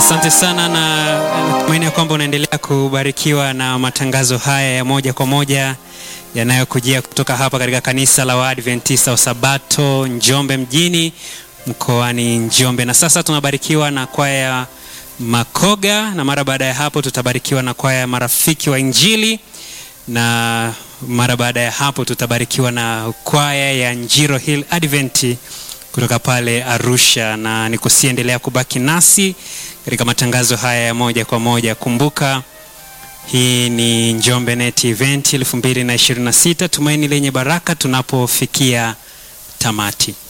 Asante sana na natumaini ya kwamba unaendelea kubarikiwa na matangazo haya ya moja kwa moja yanayokujia kutoka hapa katika kanisa la Waadventista wa Sabato Njombe mjini mkoani Njombe. Na sasa tunabarikiwa na kwaya Makoga, na mara baada ya hapo tutabarikiwa na kwaya Marafiki wa Injili, na mara baada ya hapo tutabarikiwa na kwaya ya Njiro Hill Advent kutoka pale Arusha, na nikusiendelea kubaki nasi katika matangazo haya ya moja kwa moja. Kumbuka hii ni Njombe Net Event 2026, tumaini lenye baraka, tunapofikia tamati.